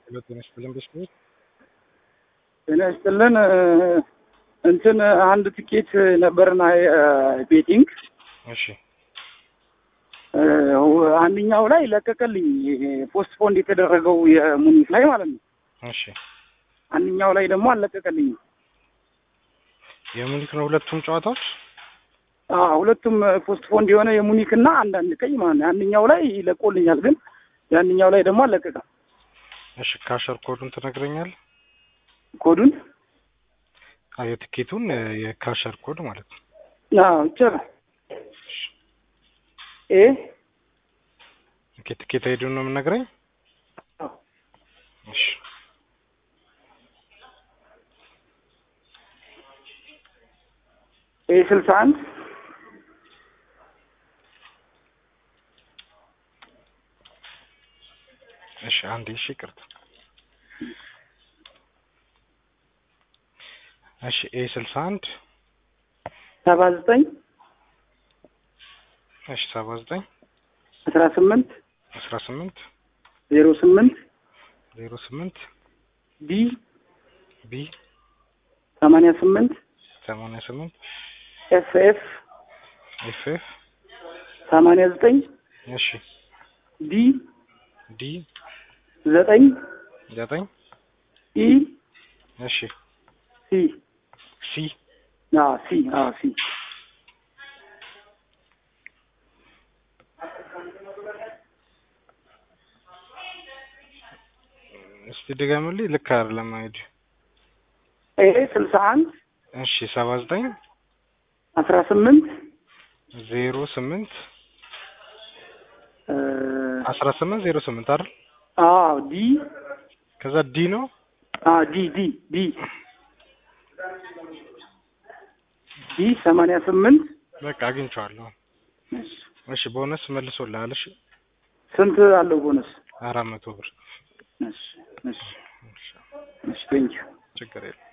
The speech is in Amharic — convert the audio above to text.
ሄሎ ጤና ይስጥልን ቤተሰቦች ጤና ይስጥልን እንትን አንድ ትኬት ነበርና ቤቲንግ እሺ አንደኛው ላይ ለቀቀልኝ ፖስትፖንድ የተደረገው የሙኒክ ላይ ማለት ነው። እሺ አንደኛው ላይ ደግሞ አልለቀቀልኝም። የሙኒክ ነው ሁለቱም ጨዋታዎች አዎ ሁለቱም ፖስትፖንድ የሆነ የሙኒክ እና አንዳንድ ቀይ ማለት ነው። አንደኛው ላይ ለቆልኛል፣ ግን ያንኛው ላይ ደግሞ አልለቀቀም። እሺ ካሸር ኮዱን ትነግረኛል ኮዱን የትኬቱን የካሸር ኮድ ማለት ነው አዎ ይቻላል። ኤ ኦኬ ትኬት አይዲውን ነው የምነግረኝ አዎ እሺ ኤ ስልሳ አንድ እሺ አንዴ እሺ ይቅርታ እሺ ኤ ስልሳ አንድ ሰባ ዘጠኝ እሺ ሰባ ዘጠኝ አስራ ስምንት አስራ ስምንት ዜሮ ስምንት ዜሮ ስምንት ቢ ቢ ሰማንያ ስምንት ሰማንያ ስምንት ኤፍ ኤፍ ኤፍ ኤፍ ሰማንያ ዘጠኝ እሺ ዲ ዲ ዘጠኝ ዘጠኝ ኢ እሺ ሲ ሲ አዎ ሲ አዎ ሲ እስቲ ድገምልኝ ልክ አይደለም አይዲ ኤ ስልሳ አንድ እሺ ሰባ ዘጠኝ አስራ ስምንት ዜሮ ስምንት እ አስራ ስምንት ዜሮ ስምንት አይደል አዎ ዲ ከዛ ዲ ነው አዎ ዲ ዲ ዲ ዲ ሰማንያ ስምንት በቃ አግኝቼዋለሁ እሺ ቦነስ መልሶልሃል እሺ ስንት አለው ቦነስ? አራት መቶ ብር እሺ እሺ እሺ ቴንኪው ችግር የለም